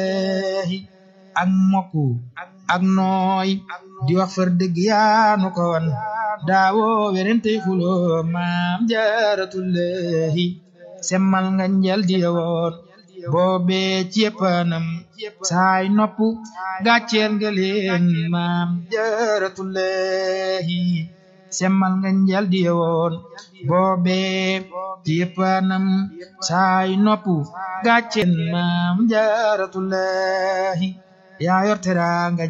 ak mokku ak nooy di wax far dëgg yaanu ko wan daawoo werentey xuloo maam jaaratullahi semmal nga njal di yowoon boobee céppanam saay nopp gàcceel nga leen maam jaaratullahi semmal nga njal di yowoon boobee céppanam saay nopp gàcceel maam jaaratullahi yaa yor teraanga